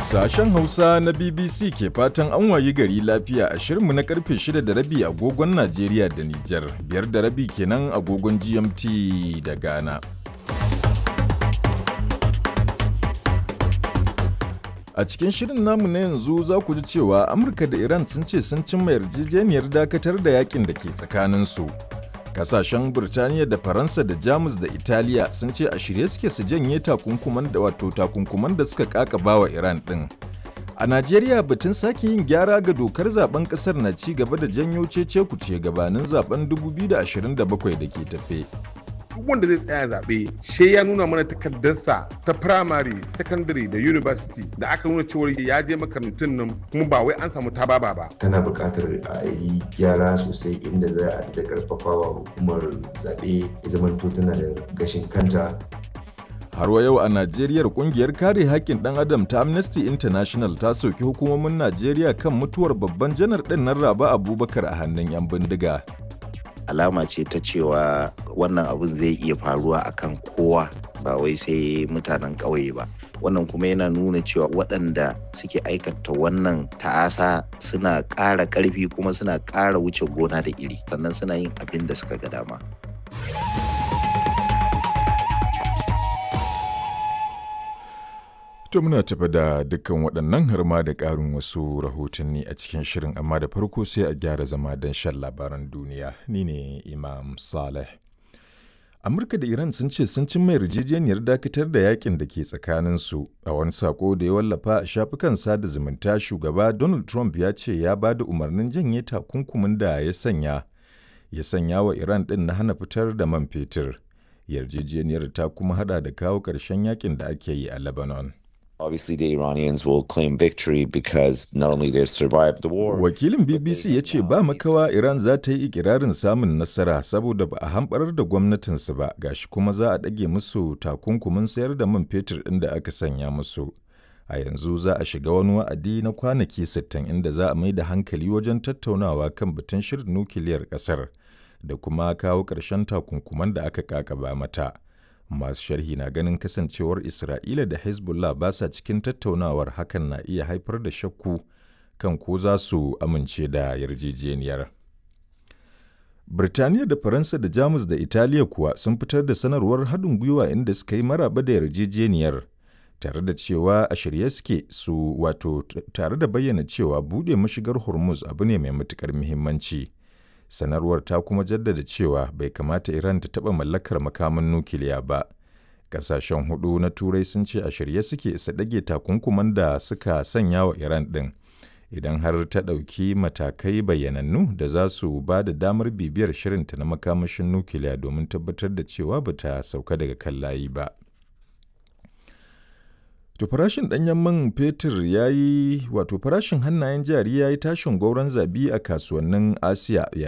Sashen Hausa na BBC ke fatan an wayi gari lafiya a shirinmu na karfe 6 da rabi agogon Najeriya da Nijar, biyar da rabi kenan agogon GMT da Ghana. A cikin shirin namu na yanzu za ku ji cewa Amurka da Iran sun ce sun cimma yarjejeniyar dakatar da yakin da ke tsakaninsu. Kasashen Burtaniya da Faransa da Jamus da Italiya sun ce a shirye suke su janye takunkuman da wato takunkuman da suka kakaba wa Iran ɗin. A Najeriya batun sake yin gyara ga dokar zaben kasar na ci gaba da janyo cece kuce gabanin zaben 2027 da ke tafe. duk wanda zai tsaya zaɓe she ya nuna mana takardarsa ta primary secondary da university da aka nuna cewar ya je makarantun nan kuma ba wai an samu tababa ba tana buƙatar a yi gyara sosai inda za a da karfafawa hukumar zaɓe ya zamanto tana da gashin kanta Har wa yau a Najeriya kungiyar kare haƙƙin ɗan adam ta Amnesty International ta soki hukumomin Najeriya kan mutuwar babban janar ɗin nan Raba Abubakar a hannun 'yan bindiga. alama ce ta cewa wannan abun zai iya faruwa akan kowa ba wai sai mutanen ƙauye ba wannan kuma yana nuna cewa waɗanda suke aikata wannan ta'asa suna ƙara ƙarfi kuma suna ƙara wuce gona da iri sannan suna yin abin da suka ga dama To muna tafi da dukkan waɗannan har ma da ƙarin wasu rahotanni a cikin shirin amma da farko sai a gyara zama don shan labaran duniya ni ne Imam Saleh. Amurka da Iran sun ce sun cimma yarjejeniyar dakatar da yakin da ke tsakaninsu a wani sako da ya wallafa a shafukan sada zumunta shugaba Donald Trump ya ce ya ba da umarnin janye takunkumin da ya sanya ya sanya wa Iran ɗin na hana fitar da man fetur. Yarjejeniyar ta kuma hada da kawo ƙarshen yakin da ake yi a Lebanon. Obviously, the Iranians will claim victory because not only they've survived the war. Wakilin BBC ya ce ba makawa Iran za ta yi ikirarin samun nasara saboda ba a hamɓarar da gwamnatinsu ba gashi kuma za a ɗage musu takunkumin sayar da man fetur ɗin da aka sanya musu. A yanzu za a shiga wani wa'adi na kwanaki 60 inda za a mai da hankali wajen tattaunawa kan batun shirin nukiliyar ƙasar da kuma kawo ƙarshen takunkuman da aka kakaba mata. masu sharhi na ganin kasancewar isra'ila da hezbollah ba sa cikin tattaunawar hakan na iya haifar da shakku kan ko za su amince da yarjejeniyar birtaniya da faransa da jamus da italiya kuwa sun fitar da sanarwar haɗin gwiwa inda suka yi maraba da yarjejeniyar tare da cewa a shirye suke su wato tare da bayyana cewa buɗe mashigar hormuz abu ne mai matuƙar muhimmanci. sanarwar ta kuma jaddada cewa bai kamata Iran ta taɓa mallakar makaman nukiliya ba. Ƙasashen hudu na Turai sun ce a shirye suke su ɗage takunkuman da suka sanya wa Iran ɗin. Idan har ta ɗauki matakai bayyanannu da za su ba da damar bibiyar shirinta na makamashin nukiliya domin tabbatar da cewa ba ta sauka daga kan layi ba. To farashin ɗanyen man fetur ya yi wato farashin hannayen jari ya yi tashin gauron zabi a kasuwannin Asiya